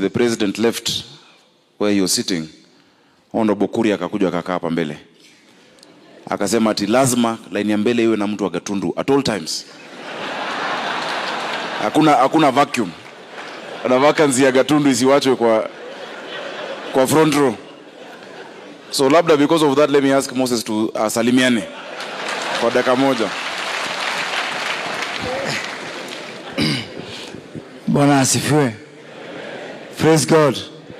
the president left where you're sitting, Honorable Kuria akakuja akakaa hapa mbele akasema ati lazima laini ya mbele iwe na mtu wa Gatundu at all times. Hakuna, hakuna vacuum na vacancy ya Gatundu isiwachwe kwa, kwa front row. So labda because of that let me ask Moses to uh, salimiane kwa dakika moja. Bwana asifiwe. Praise God.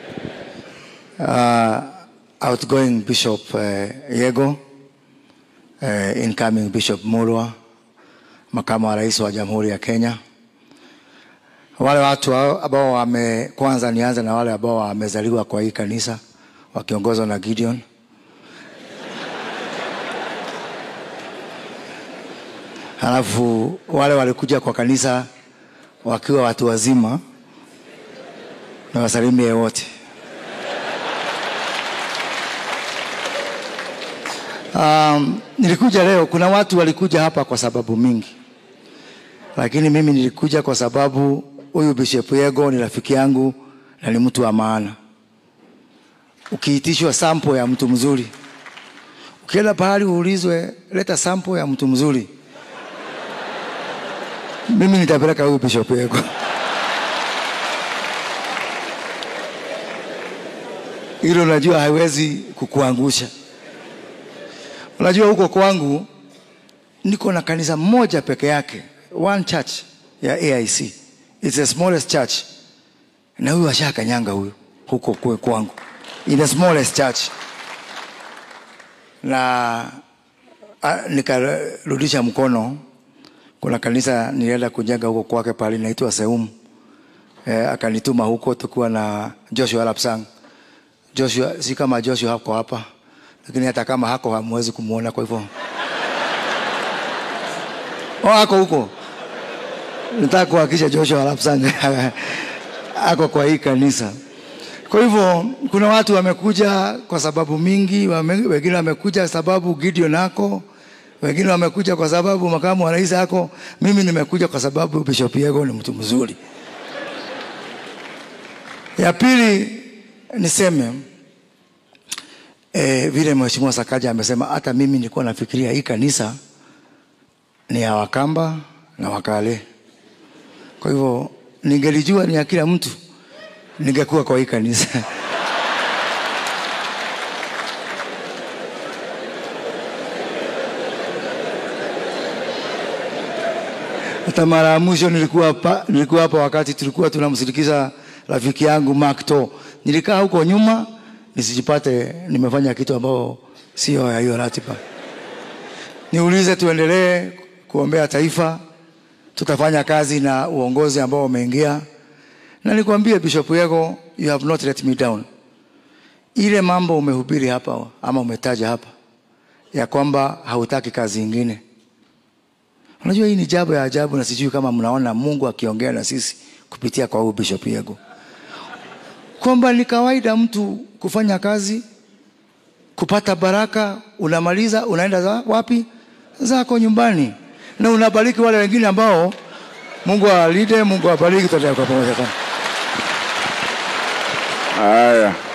Uh, outgoing Bishop uh, Yego, uh, incoming Bishop Mulwa, makamu wa rais wa Jamhuri ya Kenya. Wale watu hao ambao wame, kwanza nianze na wale ambao wamezaliwa kwa hii kanisa wakiongozwa na Gideon. Halafu wale walikuja kwa kanisa wakiwa watu wazima na wasalimie wote. Um, nilikuja leo, kuna watu walikuja hapa kwa sababu mingi, lakini mimi nilikuja kwa sababu huyu Bishop Yego ni rafiki yangu na ni mtu wa maana. Ukiitishwa sample ya mtu mzuri, ukienda pahali uulizwe leta sample ya mtu mzuri, mimi nitapeleka huyu Bishop Yego. Hilo najua haiwezi kukuangusha. Unajua huko kwangu niko na kanisa moja peke yake, one church ya AIC. It's the smallest church. Na huyu ashakanyanga huyu huko kwe kwangu. In the smallest church. Na a, nikarudisha mkono kuna kanisa nilienda kujenga huko kwake pale inaitwa Seum. Eh, akanituma huko tukiwa na Joshua Lapsang. Joshua si kama Joshua hako hapa, lakini hata kama hako hamwezi kumuona, kwa hivyo oh, ako huko. Nataka kuhakikisha Joshua Lapsang ako kwa hii kanisa. Kwa hivyo kuna watu wamekuja kwa sababu mingi, wame, wengine wamekuja sababu Gideon ako, wengine wamekuja kwa sababu makamu wa rais ako. Mimi nimekuja kwa sababu Bishop Yego ni mtu mzuri. Ya pili niseme eh, vile Mheshimiwa Sakaja amesema, hata mimi nilikuwa nafikiria hii kanisa ni ya Wakamba na Wakale. Kwa hivyo ningelijua ni ya kila mtu, ningekuwa kwa hii kanisa. Hata mara ya mwisho nilikuwa hapa, nilikuwa hapa wakati tulikuwa tunamsindikiza rafiki yangu Mark To. Nilikaa huko nyuma nisijipate nimefanya kitu ambao sio ya hiyo ratiba. Niulize, tuendelee kuombea taifa, tutafanya kazi na uongozi ambao umeingia, na nikwambie Bishop Yego, you have not let me down. Ile mambo umehubiri hapa ama umetaja hapa ya kwamba hautaki kazi ingine Unajua hii ni jambo ya ajabu, na sijui kama mnaona Mungu akiongea na sisi kupitia kwa huyu Bishop Yego, kwamba ni kawaida mtu kufanya kazi, kupata baraka, unamaliza unaenda za, wapi? Zako nyumbani, na unabariki wale wengine ambao Mungu awalinde, Mungu awabariki. Tutaenda kwa pamoja. Haya.